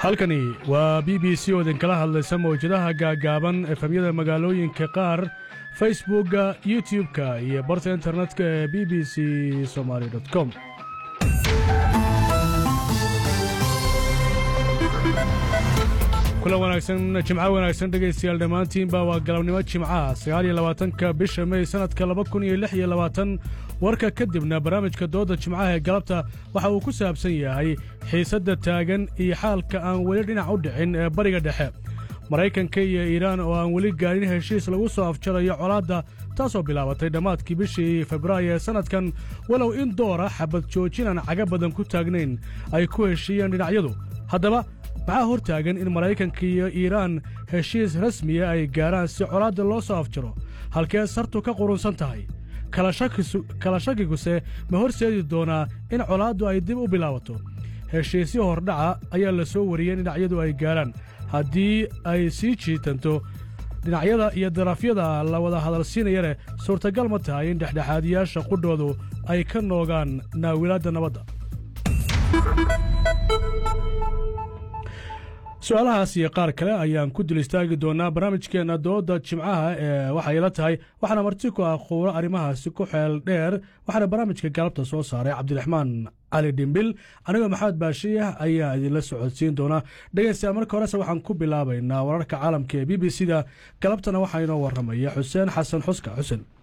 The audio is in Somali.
halkani waa b b c oo idinkala hadlaysa mawjadaha gaagaaban efemyada magaalooyinka qaar facebookga youtub-ka iyo barta internetka ee b b c somaali com kulan wanaagsan jimco wanaagsan dhegaystayaal dhammaantiinba waa galabnimo jimcaha sagaal iyo labaatanka bisha mey sannadka laba kun iyo lix iyo labaatan warka kadibna barnaamijka doodda jimcaha ee galabta waxa uu ku saabsan yahay xiisadda taagan iyo xaalka aan weli dhinac u dhicin ee bariga dhexe maraykanka iyo iiraan oo aan weli gaadhin heshiis lagu soo afjarayo colaadda taasoo bilaabatay dhammaadkii bishii febraayo ee sannadkan walow in doora xabad joojin aan caga badan ku taagnayn ay ku heshiiyeen dhinacyadu haddaba maxaa hor taagan in maraykanka iyo iiraan heshiis rasmiya ay gaarhaan si colaadda loo soo afjaro halkee sartu ka qurunsan tahay kala shakiguse ma horseedi doonaa in colaaddu ay dib u bilaabato heshiisyo hordhaca ayaa la soo wariyey in dhinacyadu ay gaarhaan haddii ay sii jiitanto dhinacyada iyo darafyada la wada hadalsiinayane suurtagal ma tahay in dhexdhexaadiyaasha qudhoodu ay ka noogaan naawilaadda nabadda su-aalahaas iyo qaar kale ayaan ku dul istaagi doonaa barnaamijkeenna doodda jimcaha ee waxay la tahay waxaana marti ku ah quuro arrimahaasi ku xeel dheer waxaana barnaamijka galabta soo saaray cabdiraxmaan cali dhimbil anigoo maxamed baashiyah ayaa idinla socodsiin doonaa dhegaystayaal marka horese waxaan ku bilaabaynaa wararka caalamka ee b b c da galabtana waxaa inoo warramaya xuseen xasan xuska xuseen